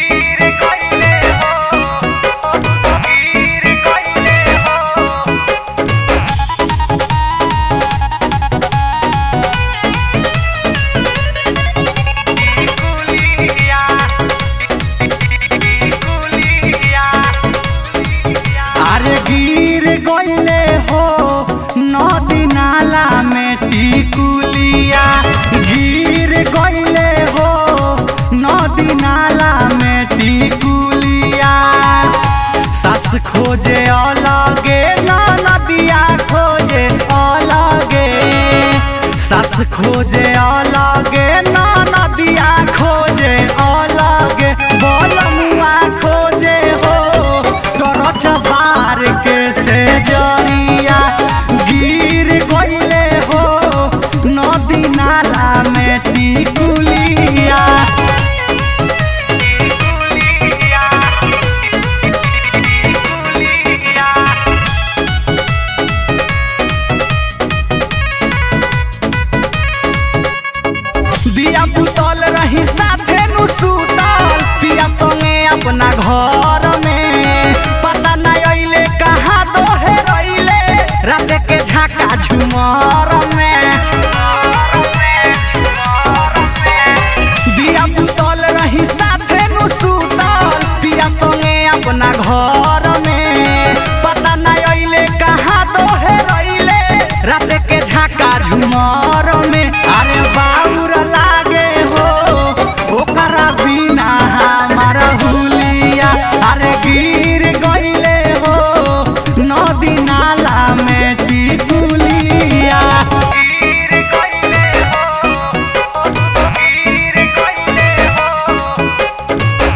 अरे गिर गईले हो नदी नाला में टिकुलिया गिर गईले हो नदी नाला में टिकुलिया सास खोजे अलगे ना नदिया खोजे अलगे सास खोजे अलगे ना नदिया खोजे अलगे बलमुआ खोजे हो तरच बार के से जरिया गिर गईले हो नदी नाला में टिकुलिया दिया बुतल रही साथे नु सुतल पिया संगे अपना घर में पता न अइले कहाँ दोहे रइले रात के झाका झुमर में दिया बुतल रही साथे नु सुतल पिया संगे अपना घर में पता न अइले कहाँ दोहे रइले रात के झाका झुमर में अरे बाउर लागे हो ओकरा बिना हमारा हुलिया अरे गिर गईले हो नदी नाला में टिकुलिया गिर गईले हो गिर गईले हो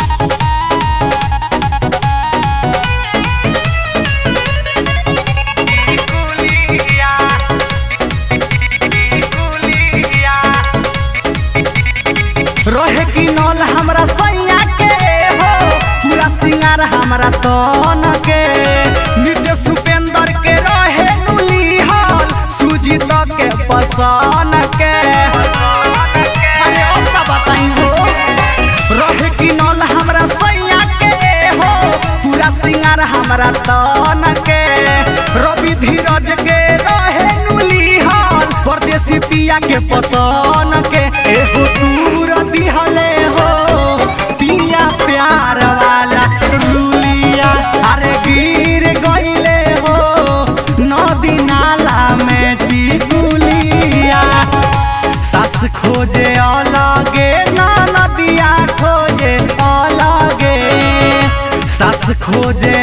रहे की नौल हमरा सैया के हो पूरा सिंगार हमरा तन के नित्य सुपेंद्र के रहे नुली हल सुजीत के पसन के अरे और का बताई हो रहे की नौल हमरा सैया के हो पूरा सिंगार हमरा तन के रवि धीरज के रहे नुली हल परदेसी पिया के पसन के एहो दूर दिहले हो पिया प्यार वाला रुलिया अरे गिर गईले हो नदी नाला में टिकुलिया सास खोजे अलगे ना नदिया खोजे अलगे सास खोजे